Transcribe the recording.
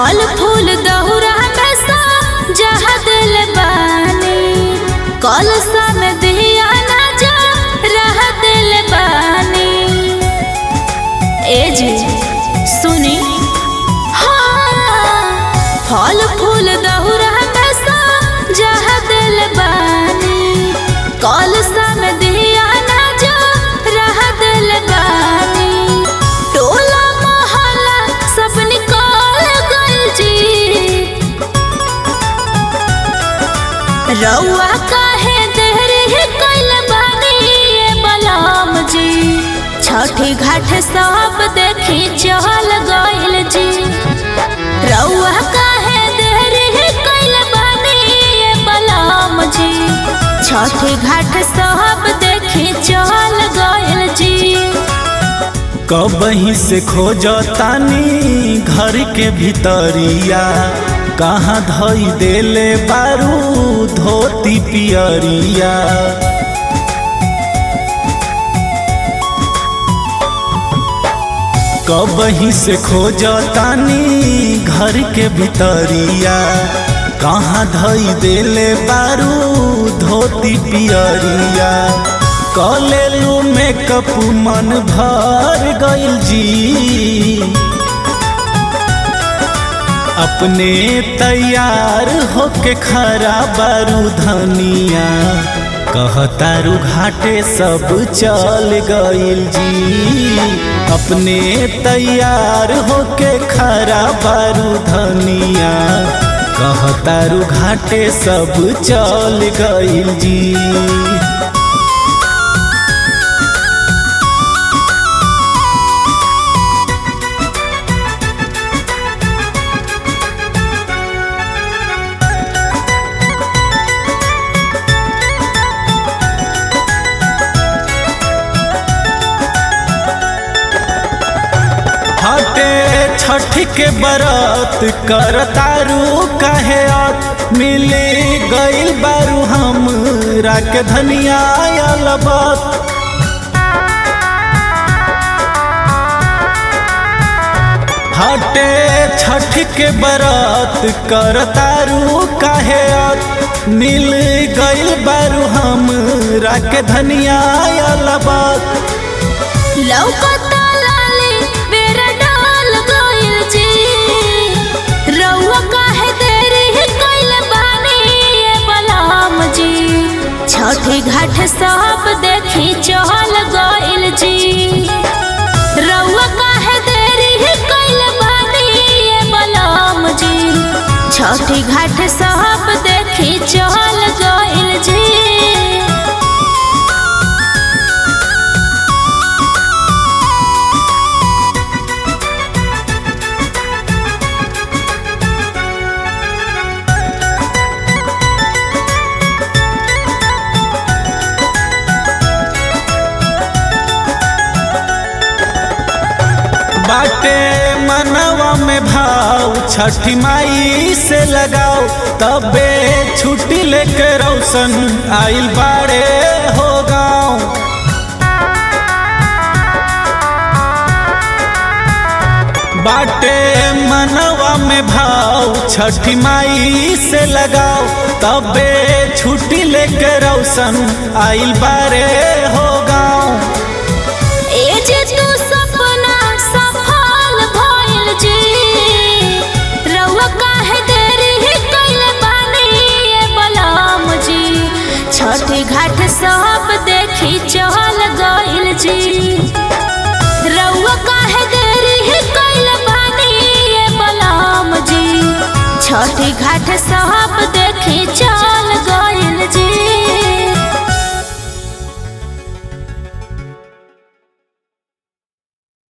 फल फूल दहुरा में सा जहा दिल बानी कलसा में दिया ना जा रह दिल बानी ए जी सुनी हाँ फल फूल दहुरा में सा जहा दिल बानी कलसा में दिया ना जा रह दिल बानी टोला मोहल्ला सब निकल गइल जी रउआ काहे देहरी कैल बानी ये बलराम जी छठी घाट सब देखी चल गइल जी रउआ काहे देहरी कैल बानी ये बलराम जी छठी घाट सब देखी चल गइल जी कबही से खोजतानी घर के भीतरिया कहाँ धई देले बारू धोती पियरिया कबही से खोजतानी घर के भीतरिया कहाँ धई देले बारू धोती पियरिया कलेलू मेकअप मन भर गइल जी अपने तैयार होके खरा बारू धनिया कहतारू घाटे सब चल गइल जी अपने तैयार होके खरा बारू धनिया कहतारू घाटे सब चल गइल जी हटे छठ के बरत करतारू कहे अब मिले गइल बारू हम राख धनिया अलबत हटे छठ के बरत करतारू कहे अब मिल गइल बारू हम राख धनिया अलबत लौकता लाली बेरा डाल गइल जी रउआ काहे देरी कइल बानी ये बलराम जी छठी घाट सब देखी चल गइल जी रउआ काहे देरी कइल बानी ये बलराम जी छठी घाट सब देखी चल गइल जी बाटे मनवा में भाव छठी माई से लगाओ तबे छुट्टी लेके रौशन आइल बाड़े हो गाँव बाटे मनवा में भाव छठी माई से लगाओ तबे छुट्टी लेके रौशन आइल बाड़े हो गाँव ए जे तू सपना सफल भइल जी रउआ काहे देरी कइल बानी ये बलराम जी छठी घाट सब देखी चल गइल जी रउआ काहे देरी कइल बानी ये बलराम जी छठी घाट सब देखी